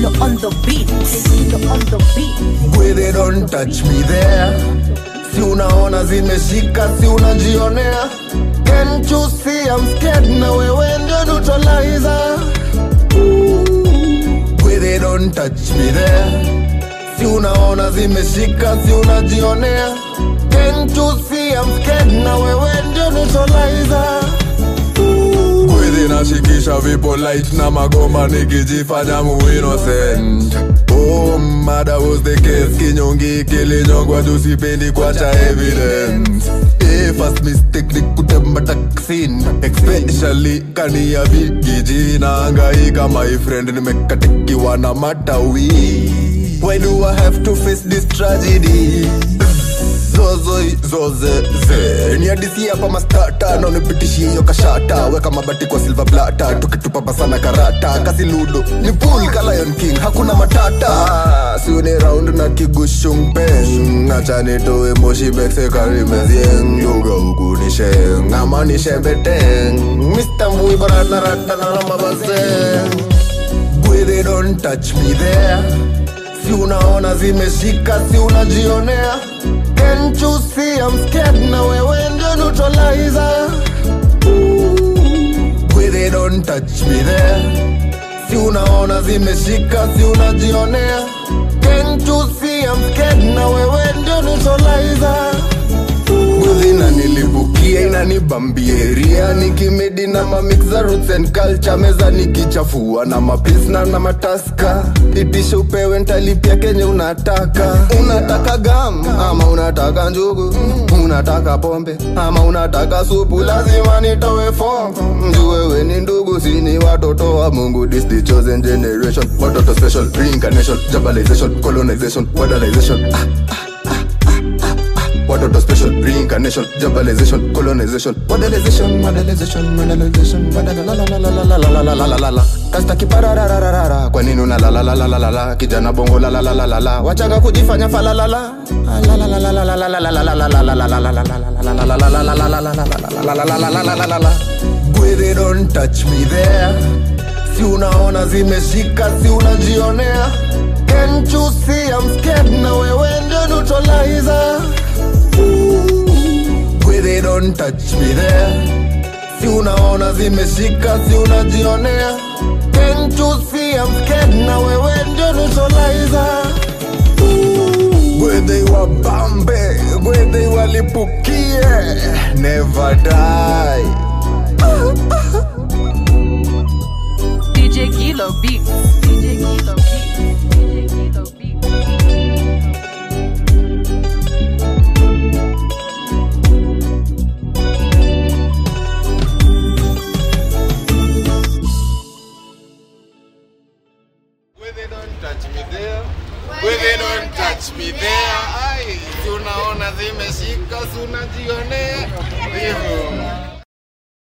Kilo on the beat. Kilo on the beat. Where they don't touch me there si unaona zimeshika si unajionea Can't you see I'm scared na wewe ndio neutralizer Where they don't touch me there si unaona zimeshika si unajionea Can't you see I'm scared na wewe ndio neutralizer Kweli nashikisha vipo light na magoma nikijifanya mu innocent Oh, mada was the case kinyongi kilinyongwa juu sipendi kuacha evidence Eh, first mistake ni kutemba taksin especially kani ya vigiji naangaika my friend nimekatikiwa na matawi why do I have to face this tragedy zozo zoze ze ni hadisi hapa mastata na unipitishie hiyo kashata weka mabati kwa silver plata tukitupa pasana karata kasi ludo ni pool ka lion king hakuna matata siuni round na kigushungpeng acha nitoe moshi bekse karimezieng lugha huku ni sheng ama ni shembeteng mr mbui barata rata na ramabaseng Where they don't touch me there si unaona zimeshika si unajionea Can't you see I'm scared na wewe ndio neutralizer Where they don't touch me there si unaona zimeshika si unajionea Can't you see I'm scared na wewe ndio neutralizer Nguzi inanilipukia inanibambieria nikimedi na mamix za roots and culture meza nikichafua na mapilsna na mataska itisha upewe ntalipia kenye unataka unataka gam ama unataka njugu unataka pombe ama unataka supu lazima nitowe fom juu wewe ni ndugu sini watoto wa mungu this the chosen generation watoto special reincarnation jabalization colonization modernization ah. Watoto special reincarnation, jabalization, colonization, modelization, modelization, modelization, modelization, kasta kipararararara. Kwa nini una la la la la la la la? Kijana bongo la la la la la la. Wachanga kujifanya fa la la la. La la la la la la la la la la la la la la la la la la la la. Where they don't touch me there. Si unaona zimeshika, si unajionea. Can't you see I'm scared na wewe ndio neutralizer. Where they don't touch me there si unaona zimeshika si unajionea Can't you see I'm scared na wewe ndio neutralizer Where they wabambe Where they walipukie Never die DJ Kilo beat. DJ Kilo beat. DJ Kilo beat. Where they don't touch me there Where they don't touch me there Ai, si unaona zimeshika si unajionea Hivyo